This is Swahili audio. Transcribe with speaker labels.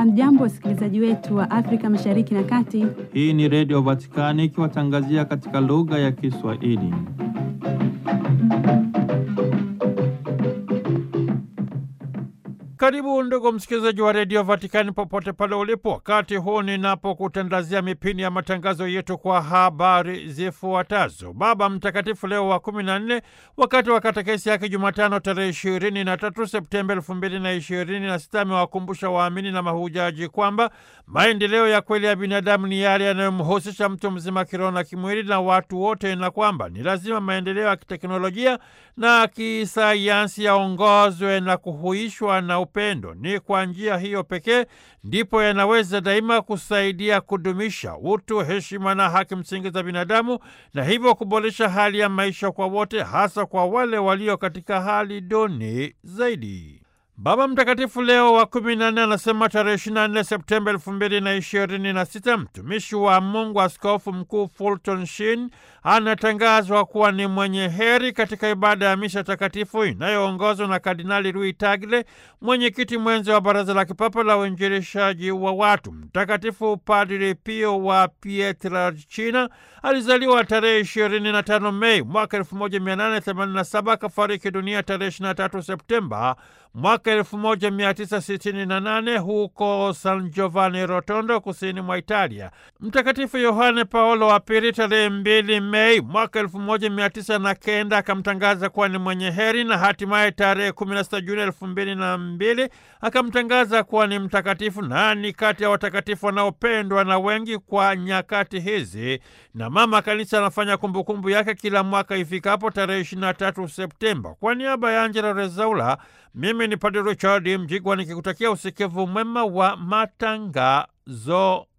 Speaker 1: Hamjambo, wasikilizaji wetu wa Afrika Mashariki na Kati.
Speaker 2: Hii ni Redio Vatikani ikiwatangazia katika lugha ya Kiswahili. Karibu ndugu msikilizaji wa redio Vatikani popote pale ulipo, wakati huu ninapokutandazia mipini ya matangazo yetu kwa habari zifuatazo. Baba Mtakatifu Leo wa kumi na nne, wakati wa katekesi yake Jumatano tarehe ishirini na tatu Septemba elfu mbili na ishirini na sita amewakumbusha waamini na mahujaji kwamba maendeleo ya kweli ya binadamu ni yale yanayomhusisha mtu mzima kiroho na kimwili na watu wote, na kwamba ni lazima maendeleo ya kiteknolojia na kisayansi yaongozwe na kuhuishwa na upendo. Ni kwa njia hiyo pekee ndipo yanaweza daima kusaidia kudumisha utu, heshima na haki msingi za binadamu, na hivyo kuboresha hali ya maisha kwa wote, hasa kwa wale walio katika hali duni zaidi. Baba Mtakatifu Leo wa kumi na nne anasema tarehe ishirini na nne Septemba elfu mbili na ishirini na sita mtumishi wa Mungu Askofu Mkuu Fulton Sheen anatangazwa kuwa ni mwenye heri katika ibada ya misha takatifu inayoongozwa na Kardinali Louis Tagle, mwenyekiti mwenzi wa Baraza la Kipapa la Uinjilishaji wa watu. Mtakatifu Padri Pio wa Pietrelcina alizaliwa tarehe ishirini na tano Mei mwaka elfu moja mia nane themanini na saba akafariki dunia tarehe ishirini na tatu Septemba mwaka elfu moja mia tisa sitini na nane huko San Giovanni Rotondo, kusini mwa Italia. Mtakatifu Yohane Paulo wa Pili tarehe mbili Mei mwaka elfu moja mia tisa na kenda akamtangaza kuwa ni mwenye heri, na hatimaye tarehe kumi na sita Juni elfu mbili na mbili akamtangaza kuwa ni mtakatifu, na ni kati ya watakatifu wanaopendwa na wengi kwa nyakati hizi, na Mama Kanisa anafanya kumbukumbu yake kila mwaka ifikapo tarehe ishirini na tatu Septemba. Kwa niaba ya Angela Rezaula, mimi ni Padre Richard Mjigwa nikikutakia usikivu mwema wa matangazo